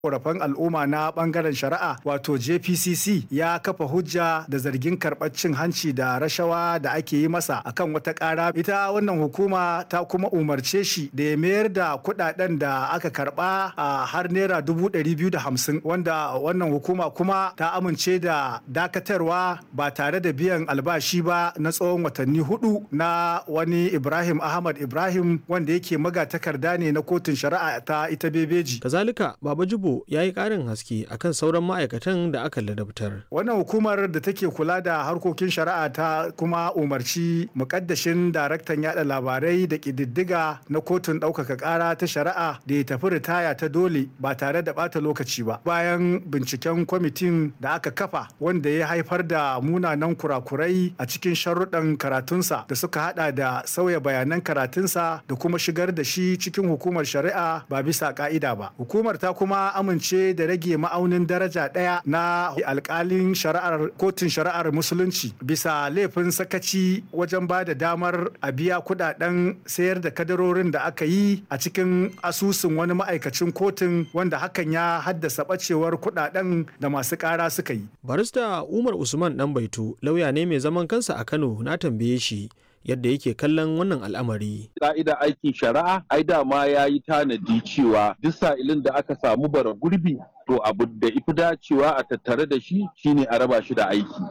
korafan al'umma na bangaren shari'a wato jpcc ya kafa hujja da zargin karɓar cin hanci da rashawa da ake yi masa akan wata ƙara ita wannan hukuma ta kuma umarce shi da ya mayar da kuɗaɗen da aka karɓa a har naira dubu ɗari biyu da hamsin wanda wannan hukuma kuma ta amince da dakatarwa ba tare da biyan albashi ba na tsawon watanni hudu na wani ibrahim ahmad ibrahim wanda yake magatakarda ne na kotun shari'a ta ita bebeji kazalika baba jibo ya yi ƙarin haske akan sauran ma'aikatan da aka ladabtar. Wannan hukumar da take kula da harkokin shari'a ta kuma umarci mukaddashin daraktan yada labarai da ƙididdiga na kotun ɗaukaka ƙara ta shari'a da ya tafi ritaya ta dole ba tare da ɓata lokaci ba. Bayan binciken kwamitin da aka kafa wanda ya haifar da munanan kurakurai a cikin sharuɗan karatunsa da suka hada da sauya bayanan karatunsa da kuma shigar da shi cikin hukumar shari'a ba bisa ka'ida ba. Hukumar ta kuma amince da rage ma'aunin daraja ɗaya na alkalin shari'ar kotun shari'ar musulunci bisa laifin sakaci wajen ba da damar a biya kudaden sayar da kadarorin da aka yi a cikin asusun wani ma'aikacin kotun wanda hakan ya haddasa bacewar kudaden da masu kara suka yi. barista umar usman dan baitu lauya ne mai zaman kansa a kano na tambaye shi yadda yake kallon wannan al'amari. Ka'ida aikin shari'a, ai dama ya yi tanadi cewa duk sa'ilin da aka samu bara gurbi to abu da ifi dacewa a tattare da shi shine a raba shi da aiki.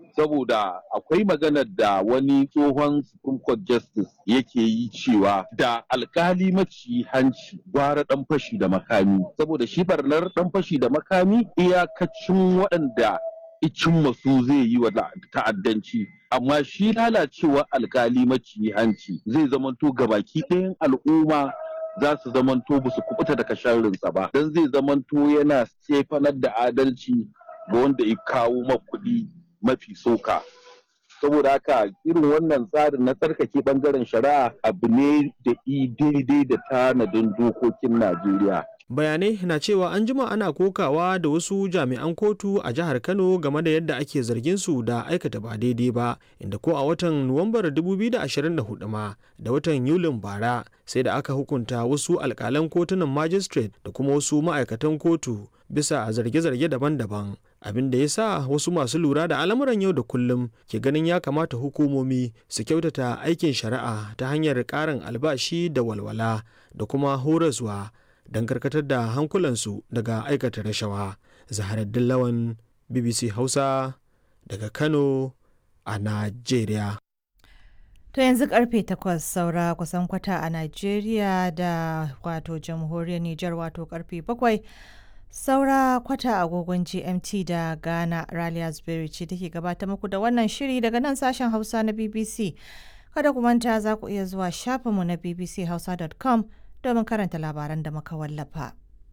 Saboda akwai maganar da wani tsohon Supreme Court Justice yake yi cewa da alkali maci hanci gwara dan fashi da makami. Saboda shi barnar dan fashi da makami iyakacin waɗanda icin masu zai yi wa ta'addanci amma shi lalacewa alkali maci hanci zai zamanto gabaki ɗayan al'umma za su zamanto ba su kubuta daga sharrinsa ba don zai zamanto yana sefanar da adalci ga wanda ya kawo kuɗi mafi soka saboda haka irin wannan tsarin na tsarkake bangaren shari'a abu ne da daidai da tanadin dokokin najeriya bayanai na cewa an jima ana kokawa da wasu jami'an kotu a jihar kano game da yadda ake zargin su da aikata ba daidai ba inda ko a watan nuwambar 2024 ma da watan yulin bara sai da aka hukunta wasu alkalan kotunan magistrate da kuma wasu ma'aikatan kotu bisa zarge-zarge daban-daban abin da ya sa wasu masu lura da al'amuran yau da kullum ke ganin ya kamata hukumomi su kyautata aikin shari'a ta hanyar ƙarin albashi da walwala da kuma horaswa don karkatar da hankulansu daga aikata rashawa zaharaddin lawan bbc hausa daga kano a najeriya To yanzu karfe takwas saura kusan kwata a Najeriya da wato jamhuriyar Nijar wato karfe bakwai saura kwata agogon GMT da Ghana Raliya Zuberi ce take gabata muku da wannan shiri daga nan sashen Hausa na BBC. Kada ku manta za ku iya zuwa shafinmu na bbchausa.com domin karanta labaran da muka wallafa.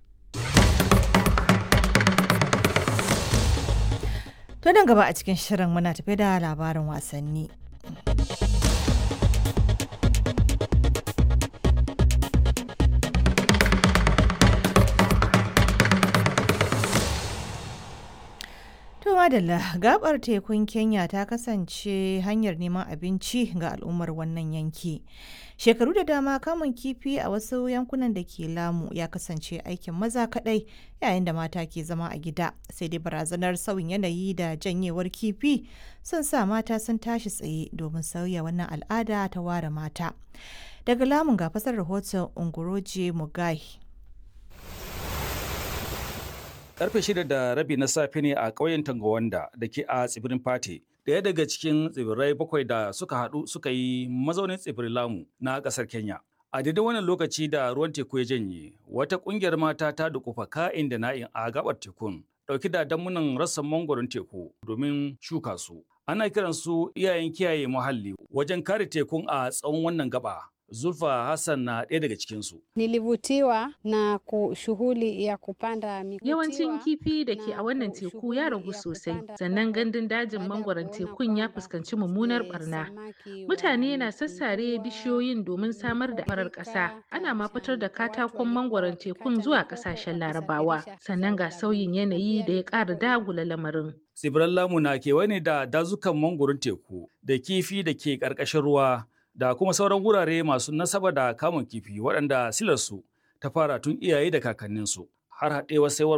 To nan gaba a cikin shirin muna tafi da labarin wasanni. To madalla gabar tekun Kenya ta kasance hanyar neman abinci ga al'ummar wannan yanki. Shekaru da dama kamun kifi a wasu yankunan da ke lamu ya kasance aikin maza kadai yayin da mata ke zama a gida. Sai dai barazanar sauyin yanayi da janyewar kifi sun sa mata sun tashi tsaye domin sauya wannan al'ada ta ware mata. Daga lamun ga fasar rahoton Ungoroje Mugai. karfe shida da rabi na safe ne a ƙauyen Tangawanda da ke a tsibirin Fate. Daya daga cikin tsibirai bakwai da suka haɗu suka yi mazaunin tsibirin Lamu na ƙasar Kenya. A daidai wannan lokaci da ruwan teku ya janye, wata ƙungiyar mata ta dukufa ka'in da na'in a gabar tekun, ɗauki da damunan rassan mangoron teku domin shuka su. Ana kiransu iyayen kiyaye muhalli wajen kare tekun a tsawon wannan gaba. Zulfa Hassan na ɗaya daga cikinsu. Nilivutiwa na shughuli ya kupanda Yawancin kifi da ke a wannan teku ya ragu sosai, sannan gandun dajin mangwaron tekun ya fuskanci mummunar barna. Mutane na sassare bishiyoyin domin samar da farar ƙasa, ana ma fitar da katakon mangwaron tekun zuwa ƙasashen larabawa, sannan ga sauyin yanayi da ya ƙara dagula lamarin. Tsibiran Lamu na kewaye ne da dazukan mangwaron teku da kifi da ke ƙarƙashin ruwa da kuma sauran wurare masu nasaba da kamun kifi waɗanda silarsu ta fara tun iyaye da kakanninsu. har haɗewar saiwar